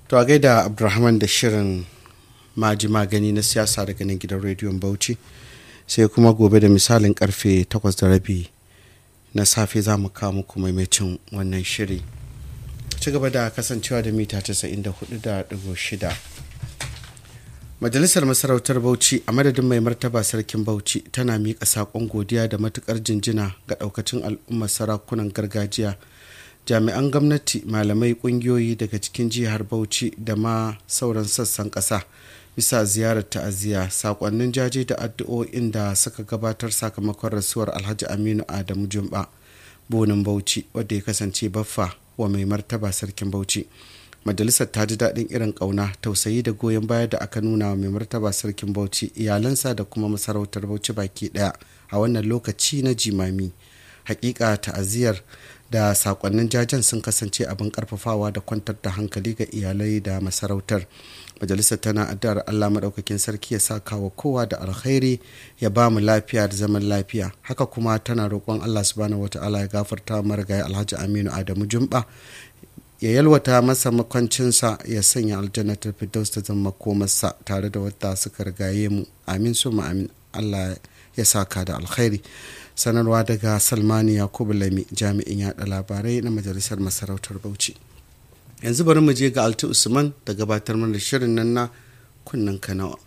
to a gaida abdulrahman da shirin maji magani na siyasa daga nan gidan rediyon bauchi sai kuma gobe da misalin karfe 8 da rabi na safe za mu kawo muku maimacin wannan shiri ci gaba da kasancewa da mita 94.6 majalisar masarautar bauchi a madadin mai martaba sarkin bauchi tana miƙa saƙon godiya da matuƙar jinjina ga ɗaukacin al'ummar sarakunan gargajiya jami'an gwamnati malamai ƙungiyoyi daga cikin jihar bauchi da ma sauran sassan ƙasa bisa ziyarar ta'aziyya saƙonnin jaje da addu'o'in da suka gabatar sakamakon rasuwar alhaji aminu adamu jumba bonin bauchi wadda ya kasance baffa wa mai martaba sarkin bauchi majalisar ta ji daɗin irin ƙauna tausayi da goyon baya da aka nuna wa mai martaba sarkin bauchi iyalansa da kuma masarautar bauchi baki ɗaya a wannan lokaci na jimami hakika ta'aziyar da sakonnin jajen sun kasance abin karfafawa da kwantar da hankali ga iyalai da masarautar majalisar tana addu'ar allah maɗaukakin sarki ya saka wa kowa da alkhairi ya ba mu lafiya da zaman lafiya haka kuma tana roƙon allah subhanahu wata'ala ya gafarta marigayi alhaji aminu adamu jumba ya yalwata masa makwancinsa ya sanya aljannatar firdaus ta zama komarsa tare da wadda suka rigaye mu amin su amin allah ya saka da alkhairi sanarwa daga salmani yakubu lami jami'in yada labarai na majalisar masarautar bauchi yanzu bari mu je ga alti usman da gabatar mana shirin nan na kunnen kanawa